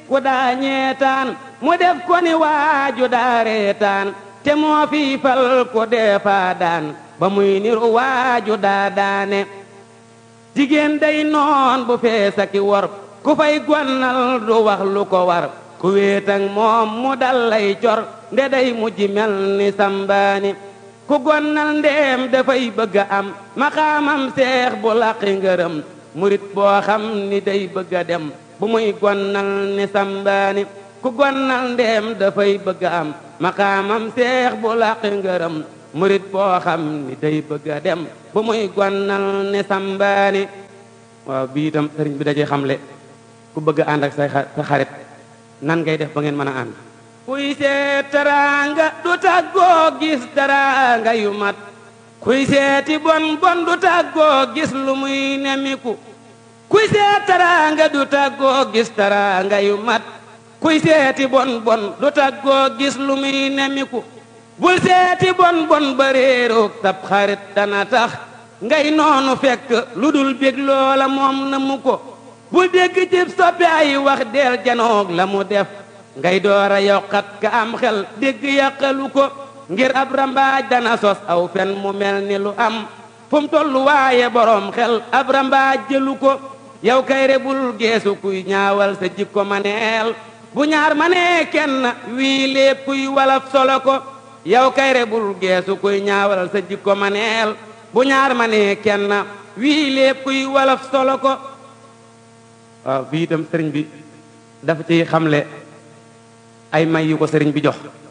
ku daa ñeetaan mu def ko ni waaju daa reetaan te moo fi fal ko deefaa daan ba muy niru waaju daa daane jigéen day noon bu feesa ki wor ku fay gonnal du wax lu ko war ku wéetang moom mu dal lay cor nde day mujj mel ni sambaani ku gonnal ndeem dafay bëgga am maqaamam seex bu laqi ngërëm murit boo xam ni day bëgga dem bu muy gonnal ni sambaani ku gonnal ndeem dafay bëgga am maqaamam seex bu laqi ngërëm murit boo xam ni day bëgga dem bu muy gonnal ni sambaani waaw bii itam sëriñ bi dajee xamle ku bëgg ànd ak say sa xarit nan ngay def ba ngeen mën a ànd kuy seet teraanga du tàggoo gis teraanga yu mat kuy seeti bon bon du tàggoo gis lu muy nemiku kuy seet teraanga du tàggoo gis teraanga yu mat kuy seeti bon bon du tàggoo gis lu muy nemiku bul seeti bon bon ba réeroog tab xarit dana tax ngay noonu fekk lu dul bég loola moom na mu ko bul dégg cib soppi ay wax del janoog la mu def ngay door a yokkat ka am xel dégg yàqalu ko ngir ab rambaaj dana sos aw fen mu mel ni lu am fu mu tollu waaye boroom xel ab rambaaj jëlu ko yow kay rebul geesu kuy ñaawal sa jikko maneel bu ñaar manee kenn wii lépp kuy walaf solo ko yow kay rebul geesu kuy ñaawal sa jikko maneel bu ñaar manee kenn wii lépp kuy walaf solo ko waaw bii itam sëriñ bi dafa ciy xamle ay may yu ko sëriñ bi jox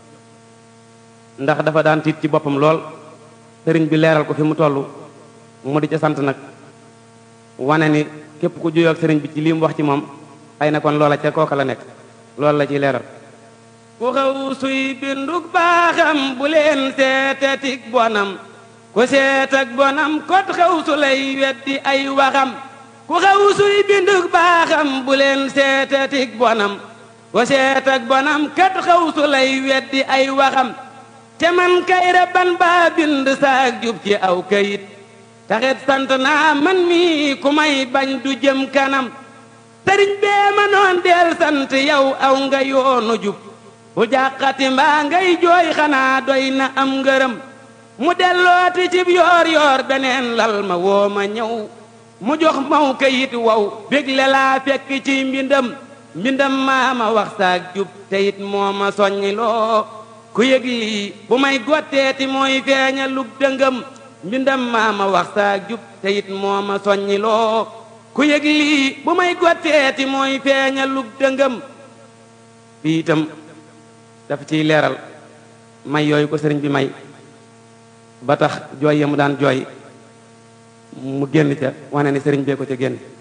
ndax dafa daan tiit ci boppam lool sëriñ bi leeral ko fi mu toll mu di ca sant nag wane ni képp ku juyoo ak sëriñ bi ci lii mu wax ci moom ay na kon loola ca kooka la nekk loolu la ciy leeral ku xaw suy bindug baaxam bu leen seetetik bonam ku seet ak bonam kot xaw su lay weddi ay waxam ku xaw suy bindug baaxam bu leen seetetik bonam ku seet ak bonam kat xaw su lay weddi ay waxam te man kay rabban baa bind saak jub ci aw kayit taxit sant naa man mii ku may bañ du jëm kanam sëriñ bee ma noon del sant yow aw nga yoonu jub bu jàqati mbaa ngay jooy xanaa doy na am ngërëm mu dellooti cib yoor yoor beneen lal ma woo ma ñëw mu jox maw kayit wow bégle laa fekk ci mbindam mbindam maa ma wax saak jub te it moo ma soññi loo ku yëg lii bu may gotteeti mooy feeña lub dëngëm mbindam maa ma wax saak jub te it moo ma soññi loo ku yëg lii bu may gotteeti mooy feeña lub dëngëm fii itam dafa ciy leeral may yooyu ko sëriñ bi may ba tax jooy ya mu daan jooy mu génn ca wane ni sëriñ bee ko ca génn